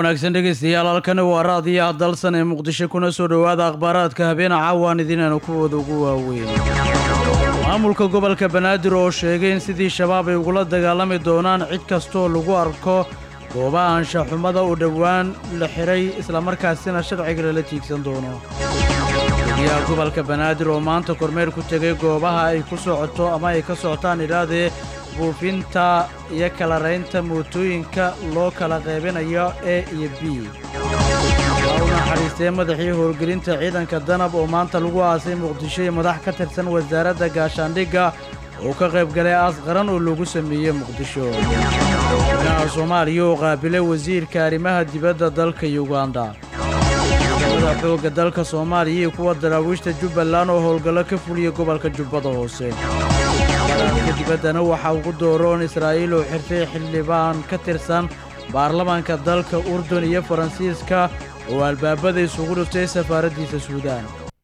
wanaagsan dhegaystayaal halkani waa raadiyaha dalsan ee muqdisho kuna soo dhowaada akhbaaraadka habeena caawaan idinana kuwooda ugu waaweyn maamulka gobolka banaadir oo sheegay in sidii shabaab ay ugula dagaalami doonaan cid kastooo lagu arko goobaha anshaxumada u dhowaan la xihay islamarkaasina sharciga lala tiigsan doono guddiyaha gobolka banaadir oo maanta kormeer ku tegay goobaha ay ku socoto ama ay ka socotaan idhaahdee buufinta iyo kala raynta mootooyinka loo kala qaybinayo e iyo b waa u naxariistee madaxii howlgelinta ciidanka danab oo maanta lagu aasay muqdisho iyo madax ka tirsan wasaaradda gaashaandhigga oo ka qayb galay aas qaran oo lagu sameeyey muqdisho madaxa soomaaliya oo qaabilay wasiirka arrimaha dibadda dalka yuganda ciidamada xoogga dalka soomaaliya iyo kuwa daraawiishta jubbaland oo howlgallo ka fuliya gobolka jubbada hoose ka dibaddana waxaa ugu dooroon israa'iil oo xirtay xildhibaan ka tirsan baarlamaanka dalka urdun iyo faransiiska oo albaabada isugu dhuftay safaaraddiisa suudaan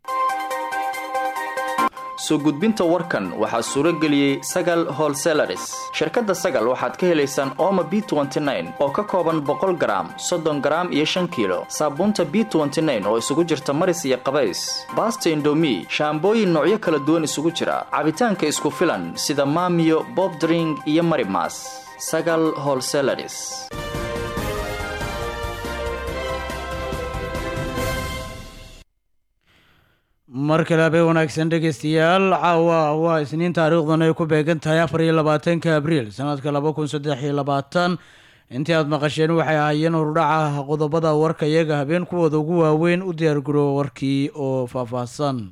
soo gudbinta warkan waxaa suuro geliyey sagal holselaris shirkadda sagal waxaad ka helaysaan ooma b oo ka kooban boqol garaam soddon garaam iyo shan kiilo saabuunta b oo isugu jirta maris iyo qabays baasta indomi shaambooyin noocyo kala duwan isugu jira cabitaanka isku filan sida maamiyo bobdring iyo marimas sagal holselaris mar kale habeen wanaagsan dhegaystayaal caawa waa isniin taariikhdan ay ku beegan tahay afar iyo labaatanka abriil sanadka laba kun saddex iyo labaatan intii aad maqasheen waxay ahaayeen horudhaca qodobada warka iyaga habeen kuwooda ugu waaweyn u diyaargarooba warkii oo faahfaahsan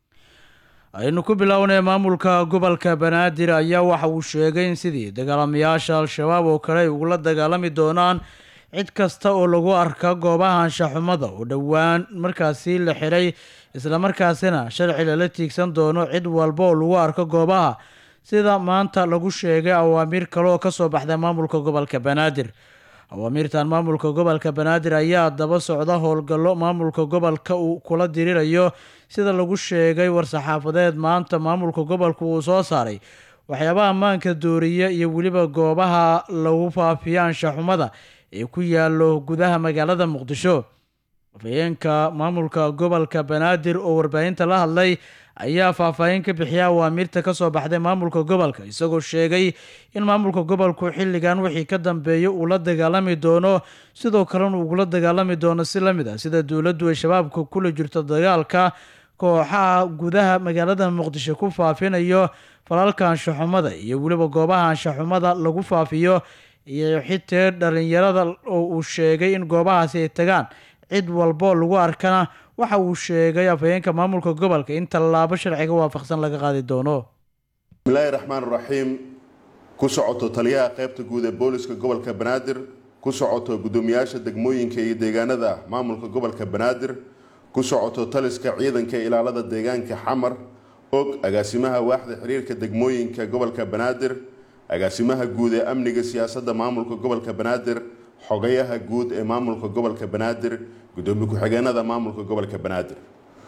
aynu ku bilownay maamulka gobolka banaadir ayaa waxa uu sheegay in sidii dagaalamayaasha al-shabaab oo kale ay ugula dagaalami doonaan cid kasta oo lagu arka goobaha anshaxumada oo dhowaan markaasi la xiray islamarkaasina sharci lala tiigsan doono cid walba oo lagu arko goobaha sida maanta lagu sheegay awaamiir kale oo kasoo baxda maamulka gobolka banaadir awaamiirtan maamulka gobolka banaadir ayaa daba socda howlgallo maamulka gobolka uu kula dirirayo sida lagu sheegay war-saxaafadeed maanta maamulka gobolka uu soo saaray waxyaabaha ammaanka dooriya iyo weliba goobaha lagu faafiyo anshaxumada ee ku yaalo gudaha magaalada muqdisho afhayeenka maamulka gobolka banaadir oo warbaahinta la hadlay ayaa faahfaahin ka bixiya awaamiirta kasoo baxday maamulka gobolka isagoo sheegay in maamulka gobolku xilligan wixii ka dambeeya uu la dagaalami doono sidoo kalena ugula dagaalami doono si lamid ah sida dowladdu ay shabaabka kula jirto dagaalka kooxaha gudaha magaalada muqdisho ku faafinayo falalka anshaxumada iyo weliba goobaha anshaxumada lagu faafiyo iyo xitee dhalinyarada oo uu sheegay in goobahaasi ay tagaan cid walboo lagu arkana waxa uu sheegay afhayeenka maamulka gobolka in tallaabo sharciga waafaqsan laga qaadi doono bismillaahi raxmaan raxiim ku socoto taliyaha qaybta guud ee booliska gobolka banaadir ku socoto guddoomiyaasha degmooyinka iyo deegaanada maamulka gobolka banaadir ku socoto taliska ciidanka ilaalada deegaanka xamar og agaasimaha waaxda xiriirka degmooyinka gobolka banaadir agaasimaha guud ee amniga siyaasadda maamulka gobolka banaadir xogayaha guud ee maamulka gobolka banaadir gudoomiye ku-xigeenada maamulka gobolka banaadir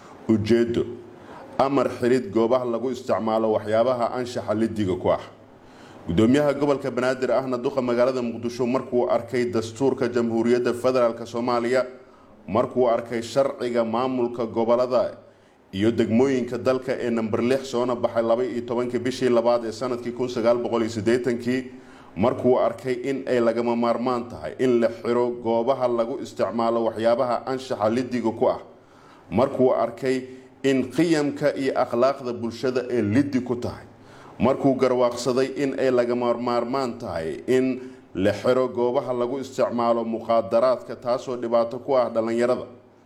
ujeedo amar xirid goobaha lagu isticmaalo waxyaabaha anshaxa lidiga ku ah gudoomiyaha gobolka banaadir ahna duqa magaalada muqdisho markuu arkay dastuurka jamhuuriyadda federaalk soomaaliya markuu arkay sharciga maamulka gobolada iyo degmooyinka dalka ee namber lix soona baxay laba iyo tobankii bishii labaad ee sanadkii kun sagaal boqol iyo siddeetankii markuu arkay in ay lagama maarmaan tahay in la xiro goobaha lagu isticmaalo waxyaabaha anshaxa lidiga ku ah markuu arkay in qiyamka iyo akhlaaqda bulshada ee lidi ku tahay markuu garwaaqsaday in ay lagama maarmaan tahay in la xiro goobaha lagu isticmaalo muqaadaraadka taasoo dhibaato ku ah dhallinyarada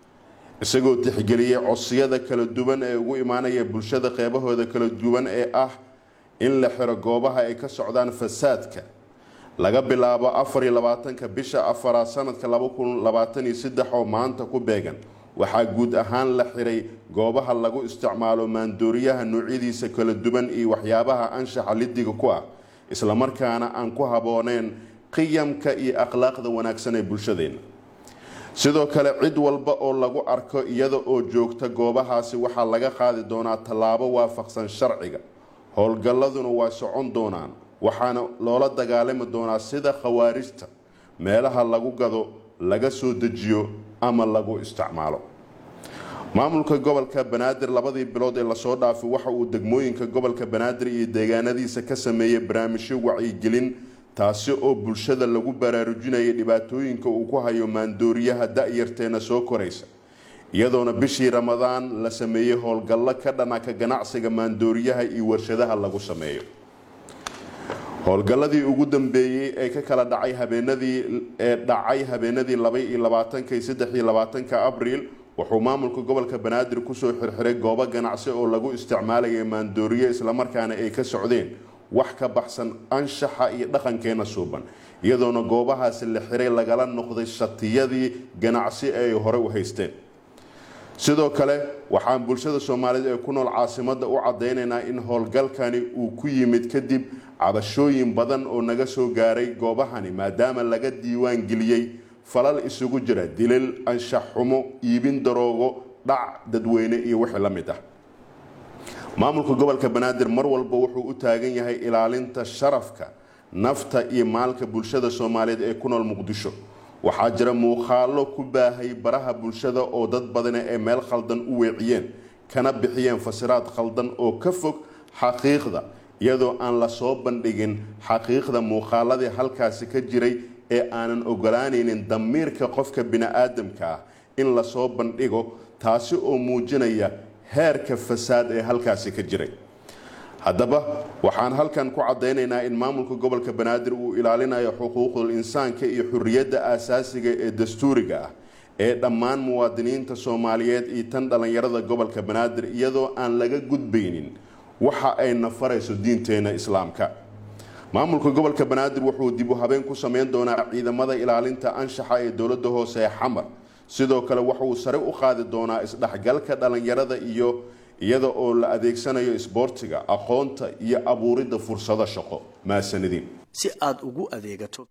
isagoo tixgeliyey codsiyada kala duwan ee ugu imaanaya bulshada qeybahooda kala duwan ee ah in la xiro goobaha ay ka socdaan fasaadka laga bilaabo afar iyo labaatanka bisha afaraad sanadka laba kun labaatan iyo saddex oo maanta ku beegan waxaa guud ahaan la xiray goobaha lagu isticmaalo maandooriyaha noocyadiisa kala duwan iyo waxyaabaha anshaxa lidiga ku ah islamarkaana aan ku habooneen qiyamka iyo akhlaaqda wanaagsan ee bulshadeena sidoo kale cid walba oo lagu arko iyada oo joogta goobahaasi waxaa laga qaadi doonaa tallaabo waafaqsan sharciga howlgalladuna waa socon doonaan waxaana loola dagaalami doonaa sida khawaarijta meelaha lagu gado laga soo dejiyo ama lagu isticmaalo maamulka gobolka banaadir labadii bilood ee lasoo dhaafay waxa uu degmooyinka gobolka banaadir iyo deegaanadiisa ka sameeyey barnaamijyo wacyigelin taasi oo bulshada lagu baraarujinayay dhibaatooyinka uu ku hayo maandooriyaha da-yarteena soo koraysa iyadoona bishii ramadaan la sameeyey howlgallo ka dhana ka ganacsiga maandooriyaha iyo warshadaha lagu sameeyo howlgalladii ugu dambeeyey ee ka kala dhacay habeenadii ee dhacay habeenadii laba iyo labaatanka iyo saddex iyo labaatanka abriil wuxuu maamulka gobolka banaadir kusoo xirxiray goobo ganacsi oo lagu isticmaalayay maandooriye islamarkaana ay ka socdeen wax ka baxsan anshaxa iyo dhaqankeena suuban iyadoona goobahaasi la xiray lagala noqday shatiyadii ganacsi ee ay hore u haysteen sidoo kale waxaan bulshada soomaaliyeed ee ku nool caasimada u cadeynaynaa in howlgalkani uu ku yimid kadib cabashooyin badan oo naga soo gaaray goobahani maadaama laga diiwaan geliyey falal isugu jira dilal anshax xumo iibin daroogo dhac dadweyne iyo wixii la mid ah maamulka gobolka banaadir mar walba wuxuu u taagan yahay ilaalinta sharafka nafta iyo maalka bulshada soomaaliyeed ee ku nool muqdisho waxaa jira muuqaalo ku baahay baraha bulshada oo dad badana ee meel khaldan u weeciyeen kana bixiyeen fasiraad khaldan oo ka fog xaqiiqda iyadoo aan lasoo bandhigin xaqiiqda muuqaaladii halkaasi ka jiray ee aanan ogolaanaynin damiirka qofka bini-aadamka ah in lasoo bandhigo taasi oo muujinaya heerka fasaad ee halkaasi ka jiray haddaba waxaan halkan ku caddaynaynaa in maamulka gobolka banaadir uu ilaalinayo xuquuqdul insaanka iyo xurriyadda aasaasiga ee dastuuriga ah ee dhammaan muwaadiniinta soomaaliyeed iyo tan dhallinyarada gobolka banaadir iyadoo aan laga gudbaynin waxa ay nafarayso diinteena islaamka maamulka gobolka banaadir wuxuu dib u habeen ku sameyn doonaa ciidamada ilaalinta anshaxa ee dowladda hoose ee xamar sidoo kale waxauu sare u qaadi doonaa isdhexgalka dhallinyarada iyo iyada oo la adeegsanayo isboortiga aqoonta iyo abuuridda fursado shaqo mahadsanidin si aada ugu adeegato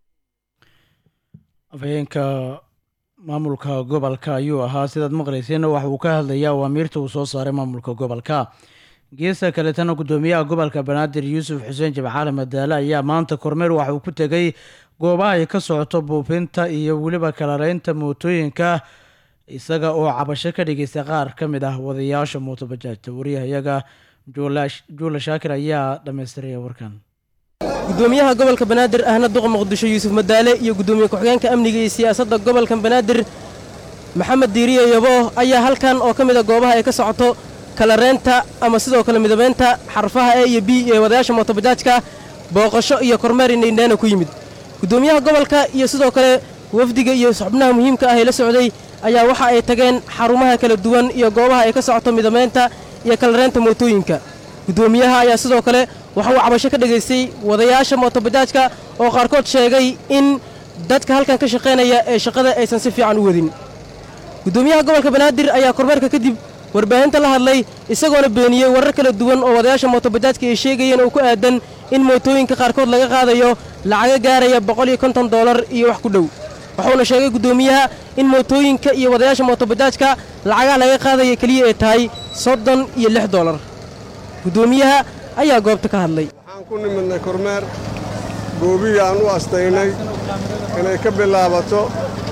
afhayeenka maamulka gobolka ayuu ahaa sidaad maqlayseenna waxa uu ka hadlayaa awaamiirta uu soo saaray maamulka gobolka geesta kaletana gudoomiyaha gobolka banaadir yuusuf xuseen jimcaale madaale ayaa maanta kormeer waxa uu ku tegay goobaha ay ka socoto buufinta iyo weliba kalareynta mootooyinka isaga oo cabasho ka dhigaysta qaar ka mid ah wadayaasha mootobajaajta wariyahayaga juula shaakir ayaa dhammaystiraya warkan gudoomiyaha gobolka banaadir ahna duqa muqdisho yuusuf madaale iyo gudoomiye ku-xigeenka amniga iyo siyaasadda gobolka banaadir maxamed diiriye yabo ayaa halkan oo ka mid a goobaha ay ka socoto kalareynta ama sidoo kale midabeynta xarfaha e iyo b ee wadayaasha mootobajaajka booqasho iyo kormeer indhaindhaana ku yimid gudoomiyaha gobolka iyo sidoo kale wafdiga iyo xubnaha muhiimka ah ee la socday ayaa waxa ay tageen xarumaha kala duwan iyo goobaha ay ka socoto midabeynta iyo kalareynta mootooyinka gudoomiyaha ayaa sidoo kale waxa uu cabasho ka dhegaystay wadayaasha mootobajaajka oo qaarkood sheegay in dadka halkan ka shaqaynaya ee shaqada aysan si fiican u wadin gudoomiyaha gobolka banaadir ayaa kormeerka kadib warbaahinta la hadlay isagoona beeniyey warar kala duwan oo wadayaasha mootobajaajka ay sheegayeen oo ku aadan in mootooyinka qaarkood laga qaadayo lacaga gaaraya boqol iyo konton doolar iyo wax ku dhow wuxuuna sheegay gudoomiyaha in mootooyinka iyo wadayaasha mootobajaajka lacagaha laga qaadaya keliya ay tahay soddon iyo lix doolar gudoomiyaha ayaa goobta ka hadlay waxaan ku nimidnay kormeer goobihii aan u astaynay inay ka bilaabato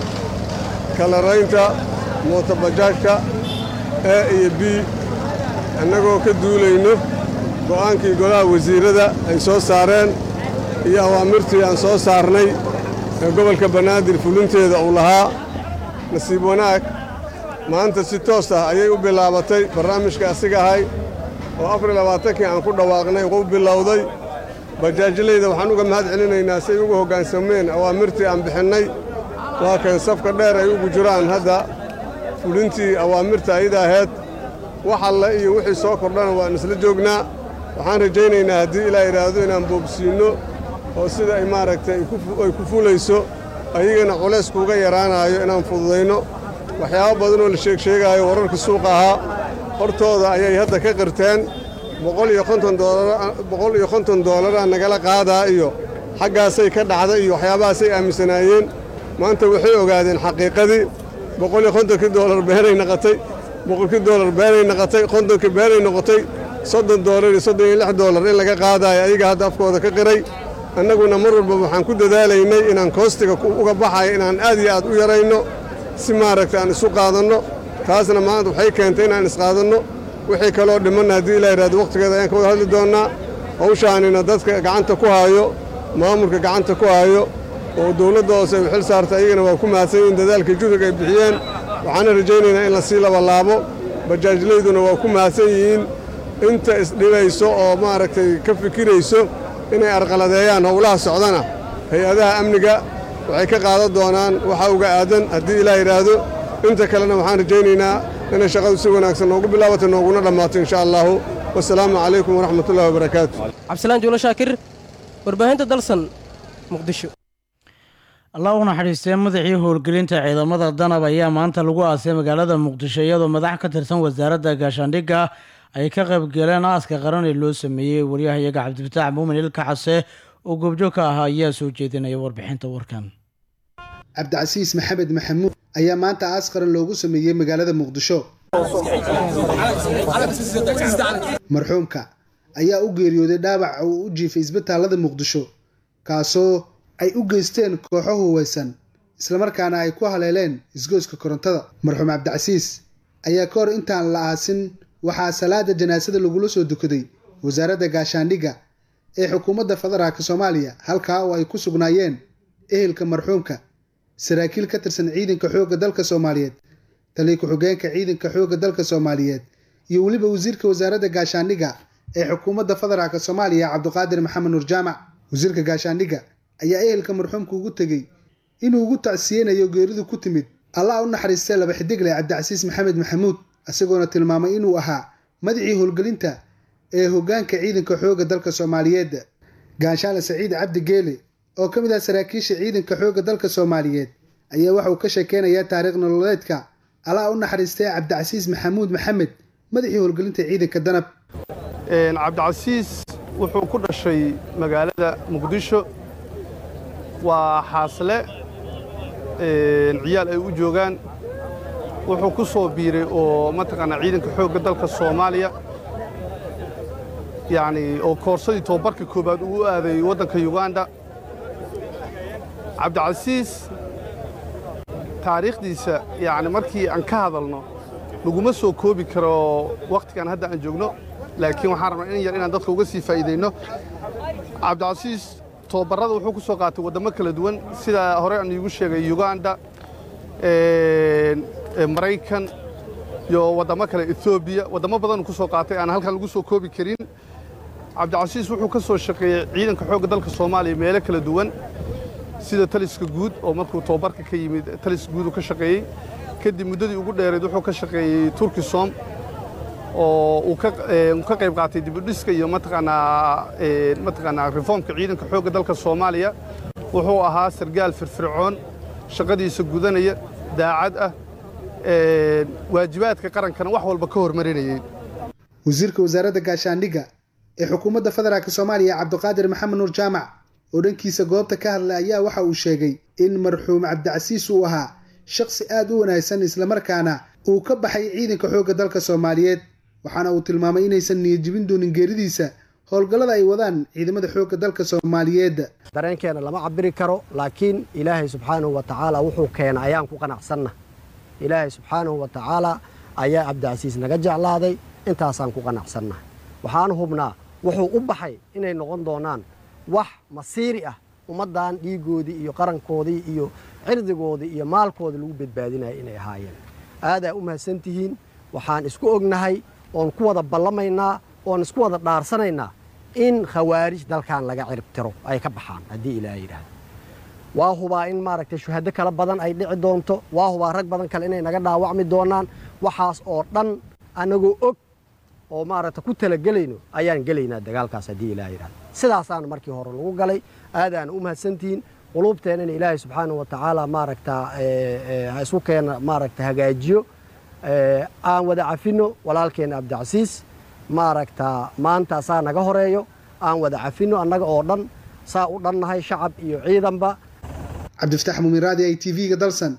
kalaraynta mootobajaajka e iyo b annagoo ka duulayno go'aankii golaha wasiirrada ay soo saareen iyo awaamirtii aan soo saarnay ee gobolka banaadir fulinteeda uu lahaa nasiib wanaag maanta si toos ah ayay u bilaabatay barnaamijka asiga ahay oo afar labaatankii aan ku dhawaaqnay u bilowday bajaajlayda waxaan uga mahad celinaynaa say ugu hoggaansameen awaamirtii aan bixinnay waa kan safka dheer ay ugu jiraan hadda fulintii awaamirta ayada ahayd wax alle iyo wixii soo kordhana waan isla joognaa waxaan rajaynaynaa haddii ilaa idhaahdo inaan boobsiinno oo sida ay maaragtay ay ku fulayso ayagana culays kuuga yaraanaayo inaan fududayno waxyaabo badan oo la sheegsheegaayo wararka suuqa ahaa hortooda ayay hadda ka qirteen boqol iyo konton doolara nagala qaadaa iyo xaggaasay ka dhacda iyo waxyaabahaasay aaminsanaayeen maanta waxay ogaadeen xaqiiqadii boqol iyo kontonkii doolar beenay naqotay boqolkii doolar beenay naqotay kontonkii beenay noqotay soddon doolar iyo soddon iyo lix doolar in laga qaadaayo ayaga hadda afkooda ka qiray annaguna mar walba waxaan ku dadaalaynay inaan koostiga uga baxayo inaan aad iyo aad u yarayno si maaragta aan isu qaadanno taasna maanta waxay keentay inaan isqaadanno wixii kaloo dhimanna haddii ilaa yidhahdo wakhtigeeda ayaan ka wada hadli doonnaa hawshaanina dadka gacanta ku haayo maamulka gacanta ku haayo oo dawladda hoose ay xil saarta ayagana waa ku mahadsan yihiin dadaalka juhriga ay bixiyeen waxaana rajaynaynaa in la sii labalaabo bajaajlayduna waa ku mahadsan yihiin inta isdhibayso oo maaragtay ka fikirayso inay arqaladeeyaan howlaha socdana hay-adaha amniga waxay ka qaadan doonaan waxa uga aadan haddii ilaa yidhaahdo inta kalena waxaan rajaynaynaa inay shaqadu si wanaagsan noogu bilaabato nooguna dhammaato insha allahu wasalaamu calaykum waraxmatullahi wabarakaatu cabdisalaan juulo shaakir warbaahinta dalsan muqdisho allah u naxariistee madaxii howlgelinta ciidamada danab ayaa maanta lagu aasay magaalada muqdisho iyadoo madax ka tirsan wasaaradda gaashaandhigga ay ka qaybgaleen aaska qaran ee loo sameeyey waryahayaga cabdifataax muumin ilka case oo goobjoog ka ahaa ayaa soo jeedinaya warbixinta warkan cabdicasiis maxamed maxamuud ayaa maanta aas qaran loogu sameeyey magaalada muqdisho marxuumka ayaa u geeriyooday dhaawac uu u jiifay isbitaalada muqdisho kaasoo ay u geysteen kooxo huweysan islamarkaana ay ku haleeleen isgoyska korontada marxuum cabdicasiis ayaa ka hor intaan la aasin waxaa salaada janaasada lagula soo dukaday wasaaradda gaashaandhigga ee xukuumadda federaalk soomaaliya halkaa oo ay ku sugnaayeen ehelka marxuumka saraakiil ka tirsan ciidanka xoogga dalka soomaaliyeed taliya ku-xigeenka ciidanka xoogga dalka soomaaliyeed iyo weliba wasiirka wasaaradda gaashaandhigga ee xukuumadda federaalk soomaaliya cabduqaadir maxamed nuur jaamac wasiirka gaashaandhigga ayaa ehelka marxuumka ugu tegey inuu ugu tacsiyeynayo geeridu ku timid allah u naxariistay laba xidigle cabdicasiis maxamed maxamuud isagoona tilmaamay inuu ahaa madacii howlgelinta ee hoggaanka ciidanka xoogga dalka soomaaliyeed gaashaale saciid cabdi geele oo ka mid ah saraakiisha ciidanka xoogga dalka soomaaliyeed ayaa waxauu ka sheekeynayaa taariikh nololeedka allah u naxariistay cabdicasiis maxamuud maxamed madaxii howlgelinta ciidanka danab cabdicasiis wuxuu ku dhashay magaalada muqdisho waa xaasle ciyaal ay u joogaan wuxuu ku soo biiray oo mataqaanaa ciidanka xoogga dalka soomaaliya yacni oo koorsadii tobabarka koowaad uu u aaday waddanka yuganda cabdicasiis taariikhdiisa yacni markii aan ka hadalno laguma soo koobi karo wakhtigan hadda aan joogno laakiin waxaan rabnaa in yar inaan dadka uga sii faa'iidayno cabdicasiis tobabarrada wuxuu ku soo qaatay waddamo kala duwan sida hore aan iigu sheegay yuganda maraykan iyo waddamo kale etoobiya waddamo badanuu ku soo qaatay aan halkan lagu soo koobi karin cabdicasiis wuxuu ka soo shaqeeyey ciidanka xoogga dalka soomaaliya meelo kala duwan sida taliska guud oo markuu tobabarka ka yimid taliska guud uu ka shaqeeyey kadib muddadii ugu dheerayd wuxuu ka shaqeeyey turkisom oo uu ka qayb qaatay dibudhiska iyo mataqaanaa mataqaanaa reformka ciidanka xoogga dalka soomaaliya wuxuu ahaa sargaal firfircoon shaqadiisa gudanaya daacad ah waajibaadka qarankana wax walba ka hormarinayay wasiirka wasaaradda gaashaandhigga ee xukuumadda federaalk soomaaliya cabdiqaadir maxamed nuur jaamac oo dhankiisa goobta ka hadlay ayaa waxa uu sheegay in marxuum cabdicasiis uu ahaa shaqsi aad u wanaagsan islamarkaana uu ka baxay ciidanka xoogga dalka soomaaliyeed waxaana uu tilmaamay inaysan niyadjibin doonin geeridiisa howlgallada ay wadaan ciidamada xoogga dalka soomaaliyeed dareenkeena lama cabiri karo laakiin ilaahay subxaanahu wa tacaala wuxuu keena ayaan ku qanacsanna ilaahay subxaanahu wa tacaala ayaa cabdicasiis naga jeclaaday intaasaan ku qanacsannahay waxaan hubnaa wuxuu u baxay inay noqon doonaan wax masiiri ah ummaddan dhiigoodii iyo qarankoodii iyo cirdigoodii iyo maalkoodii lagu badbaadinaya inay ahaayeen aadaa u mahadsantihiin waxaan isku ognahay oon ku wada ballamaynaa oon isku wada dhaarsanaynaa in khawaarij dalkan laga ciribtiro ay ka baxaan haddii ilaaha yidhaahdo waa hubaa in maaragtay shuhado kala badan ay dhici doonto waa hubaa rag badan kale inay naga dhaawacmi doonaan waxaas oo dhan annagoo og oo maaragta ku talagelayno ayaan gelaynaa dagaalkaas haddii ilaha yidhahdo sidaasaana markii hore lagu galay aadaana u mahadsantihiin quluubteennana ilaahay subxaanahu wa tacaala maaragta ha isku keena maaragta hagaajiyo aan wada cafinno walaalkeenna cabdicasiis maaragta maanta saa naga horeeyo aan wada cafinno annaga oo dhan saa u dhannahay shacab iyo ciidanba cabdifataax muumiraadi i t v-ga dalsan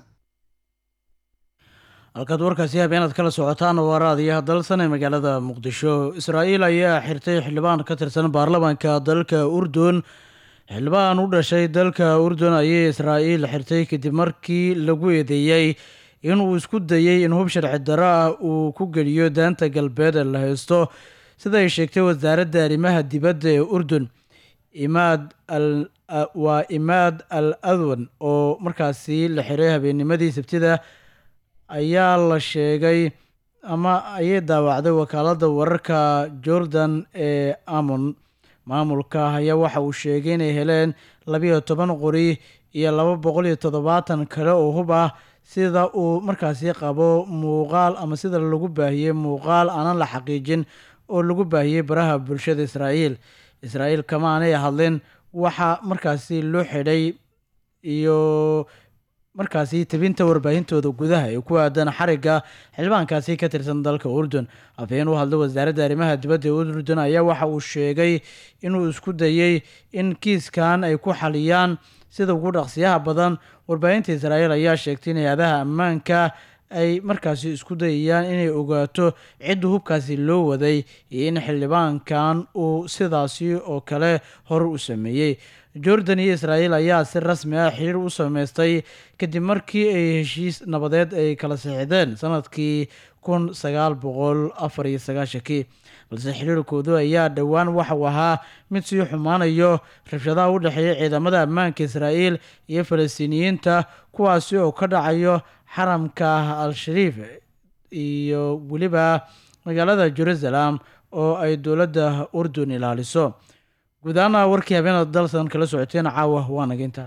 halkaad warkaasi habeenaad kala socotaan waa raadiyaha dalsan ee magaalada muqdisho israa'iil ayaa xirtay xildhibaan ka tirsan baarlamaanka dalka urdun xildhibaan u dhashay dalka urdun ayay israa'iil xirtay kadib markii lagu eedeeyey inuu isku dayey in hub sharci darro ah uu ku geliyo daanta galbeed ee la haysto sida ay sheegtay wasaaradda arrimaha dibadda ee urdun imaad al waa imaad al adwan oo markaasi la xiray habeennimadii sabtida ayaa la sheegay ama ayay daawacday wakaaladda wararka jordan ee amon maamulka ayaa waxa uu sheegay inay heleen labiyo toban qori iyo laba boqol iyo toddobaatan kale oo hub ah sida uu markaasi qabo muuqaal ama sida lagu baahiyey muuqaal aanan la xaqiijin oo lagu baahiyey baraha bulshada israa'iil israa'iil kama aanay hadlin waxa markaasi loo xidhay iyo markaasi tebinta warbaahintooda gudaha ee ku aadan xarigga xildhibaankaasi ka tirsan dalka urdun afhayeen u hadlay wasaaradda arrimaha dibadda ee urdun ayaa waxa uu sheegay inuu isku dayey in kiiskan ay ku xaliyaan sida ugu dhaqsiyaha badan warbaahinta israa'iil ayaa sheegtay in hay-adaha ammaanka ay markaasi isku dayayaan inay ogaato cidda hubkaasi loo waday iyo in xildhibaankan uu sidaasi oo kale hor u sameeyey jordan iyo israa'iil ayaa si rasmi ah xiriir u sameystay kadib markii ay heshiis nabadeed ay kala sixideen sanadkii kun sagaal boqol afar iyo sagaashankii balse xiriirkoodu ayaa dhowaan waxau ahaa mid sii xumaanayo rabshadaha u dhexeeya ciidamada ammaanka israa'iil iyo falastiiniyiinta kuwaasi oo ka dhacayo xaramka al-shariif iyo weliba magaalada jerusalem oo ay dowladda urdun ilaaliso guud ahaana warkii habeenada dalsan kala socoteen caawa waa nageynta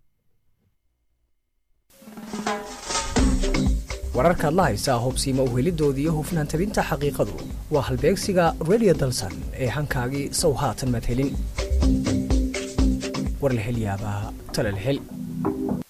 wararkaad la haysaa hubsiima uhelidooda iyo hufnaan tabinta xaqiiqadu waa halbeegsiga redio dalsan ee hankaagii sow haatan madhelin war la hel yaabaa tala la hel